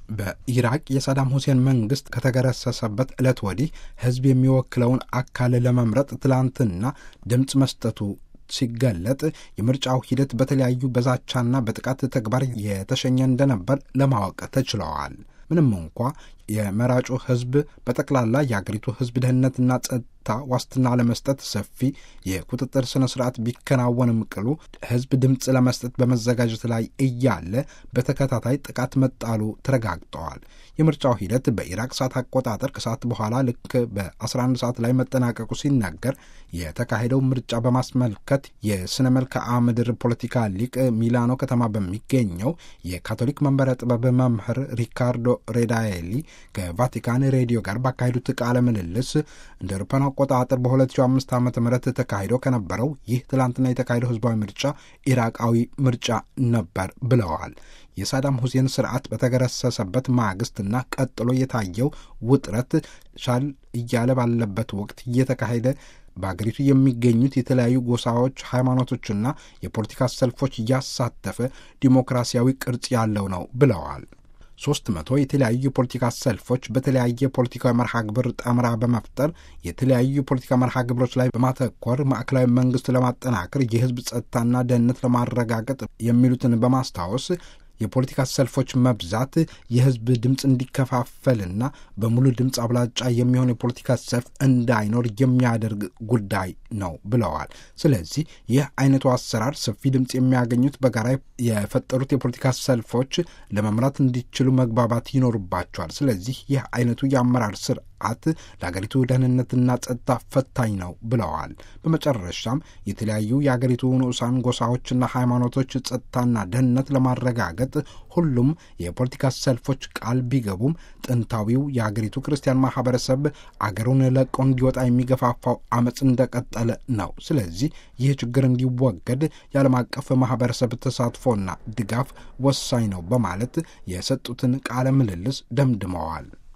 በኢራቅ የሳዳም ሁሴን መንግስት ከተገረሰሰበት ዕለት ወዲህ ህዝብ የሚወክለውን አካል ለመምረጥ ትላንትና ድምፅ መስጠቱ ሲገለጥ የምርጫው ሂደት በተለያዩ በዛቻና በጥቃት ተግባር የተሸኘ እንደነበር ለማወቅ ተችለዋል። ምንም እንኳ የመራጩ ህዝብ በጠቅላላ የአገሪቱ ህዝብ ደህንነትና ጸጥታ ዋስትና ለመስጠት ሰፊ የቁጥጥር ስነ ስርዓት ቢከናወንም ቅሉ ህዝብ ድምፅ ለመስጠት በመዘጋጀት ላይ እያለ በተከታታይ ጥቃት መጣሉ ተረጋግጠዋል። የምርጫው ሂደት በኢራቅ ሰዓት አቆጣጠር ከሰዓት በኋላ ልክ በ11 ሰዓት ላይ መጠናቀቁ ሲነገር የተካሄደው ምርጫ በማስመልከት የስነ መልክዓ ምድር ፖለቲካ ሊቅ ሚላኖ ከተማ በሚገኘው የካቶሊክ መንበረ ጥበብ መምህር ሪካርዶ ሬዳኤሊ ከቫቲካን ሬዲዮ ጋር ባካሄዱት ቃለ ምልልስ እንደ አውሮፓውያን አቆጣጠር በ2005 ዓ ም ተካሂዶ ከነበረው ይህ ትላንትና የተካሄደው ህዝባዊ ምርጫ ኢራቃዊ ምርጫ ነበር ብለዋል። የሳዳም ሁሴን ስርዓት በተገረሰሰበት ማግስትና ቀጥሎ የታየው ውጥረት ሻል እያለ ባለበት ወቅት እየተካሄደ በአገሪቱ የሚገኙት የተለያዩ ጎሳዎች፣ ሃይማኖቶችና የፖለቲካ ሰልፎች እያሳተፈ ዲሞክራሲያዊ ቅርጽ ያለው ነው ብለዋል። ሶስት መቶ የተለያዩ የፖለቲካ ሰልፎች በተለያየ ፖለቲካዊ መርሃ ግብር ጠምራ በመፍጠር የተለያዩ የፖለቲካ መርሃ ግብሮች ላይ በማተኮር ማዕከላዊ መንግስት ለማጠናከር የህዝብ ጸጥታና ደህንነት ለማረጋገጥ የሚሉትን በማስታወስ የፖለቲካ ሰልፎች መብዛት የህዝብ ድምፅ እንዲከፋፈልና በሙሉ ድምፅ አብላጫ የሚሆን የፖለቲካ ሰልፍ እንዳይኖር የሚያደርግ ጉዳይ ነው ብለዋል። ስለዚህ ይህ አይነቱ አሰራር ሰፊ ድምፅ የሚያገኙት በጋራ የፈጠሩት የፖለቲካ ሰልፎች ለመምራት እንዲችሉ መግባባት ይኖርባቸዋል። ስለዚህ ይህ አይነቱ የአመራር ስርዓት ለአገሪቱ ደህንነትና ጸጥታ ፈታኝ ነው ብለዋል። በመጨረሻም የተለያዩ የአገሪቱ ንዑሳን ጎሳዎችና ሃይማኖቶች ጸጥታና ደህንነት ለማረጋገጥ ሁሉም የፖለቲካ ሰልፎች ቃል ቢገቡም ጥንታዊው የአገሪቱ ክርስቲያን ማህበረሰብ አገሩን ለቆ እንዲወጣ የሚገፋፋው አመፅ እንደቀጠለ ነው። ስለዚህ ይህ ችግር እንዲወገድ የዓለም አቀፍ ማህበረሰብ ተሳትፎና ድጋፍ ወሳኝ ነው በማለት የሰጡትን ቃለ ምልልስ ደምድመዋል።